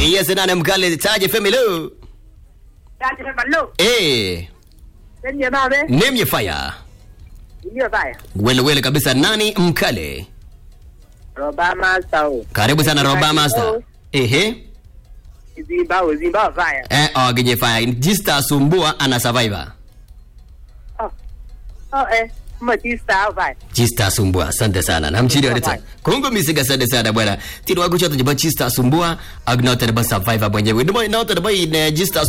Yes, nane mkale taje family. Dati na ballo. Eh, Nenye babe. name your fire. Ndio baya. Wele wele kabisa nani mkale. Roba Master. Karibu sana Roba Master. Ehe. Zimba zimba baya. Eh, oginye fire. Jista sumbua ana survivor. Oh. Oh eh. Matista baya. Chista Sumbua, asante sana. Namchiri wa rita. Kongo misiga asante sana bwana. Tino wako choto jiba Chista Sumbua, agnote ba survivor mwenyewe. Ndio ndio ba Chista